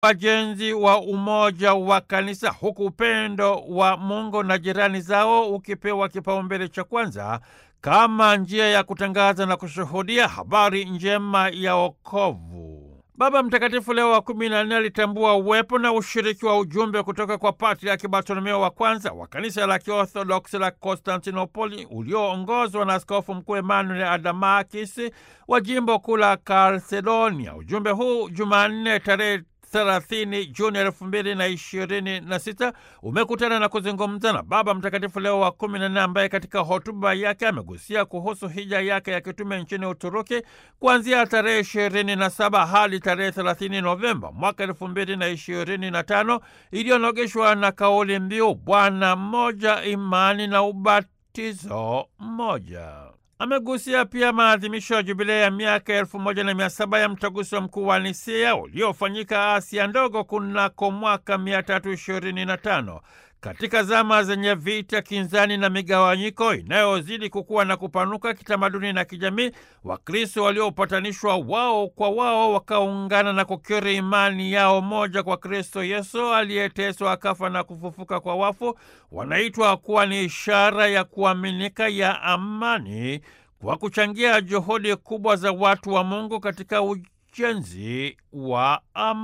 wajenzi wa umoja wa kanisa, huku upendo wa Mungu na jirani zao ukipewa kipaumbele cha kwanza kama njia ya kutangaza na kushuhudia habari njema ya wokovu. Baba Mtakatifu Leo wa kumi na nne alitambua uwepo na ushiriki wa ujumbe kutoka kwa Patriaki Bartolomeo wa kwanza wa kanisa la Kiorthodoksi la Konstantinopoli ulioongozwa na Askofu Mkuu Emmanuel Adamakis wa jimbo kuu la Kalsedonia. Ujumbe huu Jumanne tarehe 30 Juni elfu mbili na ishirini na sita umekutana na kuzungumza na Baba Mtakatifu Leo wa kumi na nne ambaye katika hotuba yake amegusia kuhusu hija yake ya kitume nchini Uturuki kuanzia tarehe ishirini na saba hadi tarehe thelathini Novemba mwaka elfu mbili na ishirini na tano iliyonogeshwa na kauli mbiu Bwana mmoja, imani na ubatizo mmoja. Amegusia pia maadhimisho ya jubilei ya miaka elfu moja na mia saba ya mtaguso mkuu wa Nisea uliofanyika Asia ndogo kunako mwaka mia tatu ishirini na tano. Katika zama zenye vita, kinzani na migawanyiko inayozidi kukua na kupanuka kitamaduni na kijamii, Wakristo waliopatanishwa wao kwa wao wakaungana na kukiri imani yao moja kwa Kristo Yesu aliyeteswa akafa na kufufuka kwa wafu, wanaitwa kuwa ni ishara ya kuaminika ya amani kwa kuchangia juhudi kubwa za watu wa Mungu katika ujenzi wa amani.